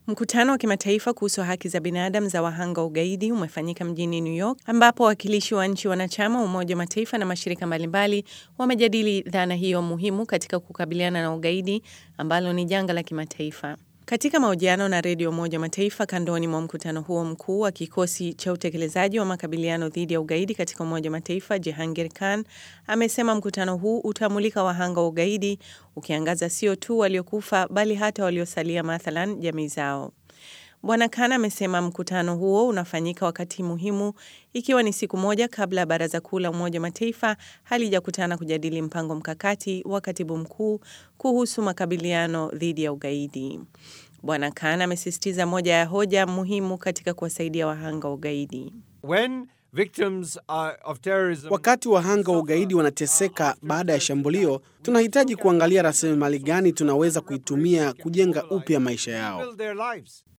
Mkutano wa kimataifa kuhusu haki za binadamu za wahanga wa ugaidi umefanyika mjini New York ambapo wawakilishi wa nchi wanachama wa Umoja wa Mataifa na mashirika mbalimbali wamejadili dhana hiyo muhimu katika kukabiliana na ugaidi ambalo ni janga la kimataifa. Katika mahojiano na redio Umoja wa Mataifa kandoni mwa mkutano huo mkuu wa kikosi cha utekelezaji wa makabiliano dhidi ya ugaidi katika Umoja wa Mataifa, Jehangir Khan amesema mkutano huu utamulika wahanga wa ugaidi, ukiangaza sio tu waliokufa bali hata waliosalia, mathalan jamii zao. Bwana Khan amesema mkutano huo unafanyika wakati muhimu, ikiwa ni siku moja kabla ya Baraza Kuu la Umoja wa Mataifa halijakutana kujadili mpango mkakati wa katibu mkuu kuhusu makabiliano dhidi ya ugaidi. Bwana Khan amesisitiza moja ya hoja muhimu katika kuwasaidia wahanga wa ugaidi. When victims are of terrorism, Wakati wahanga wa ugaidi wanateseka baada ya shambulio, tunahitaji kuangalia rasilimali gani tunaweza kuitumia kujenga upya maisha yao. build their lives.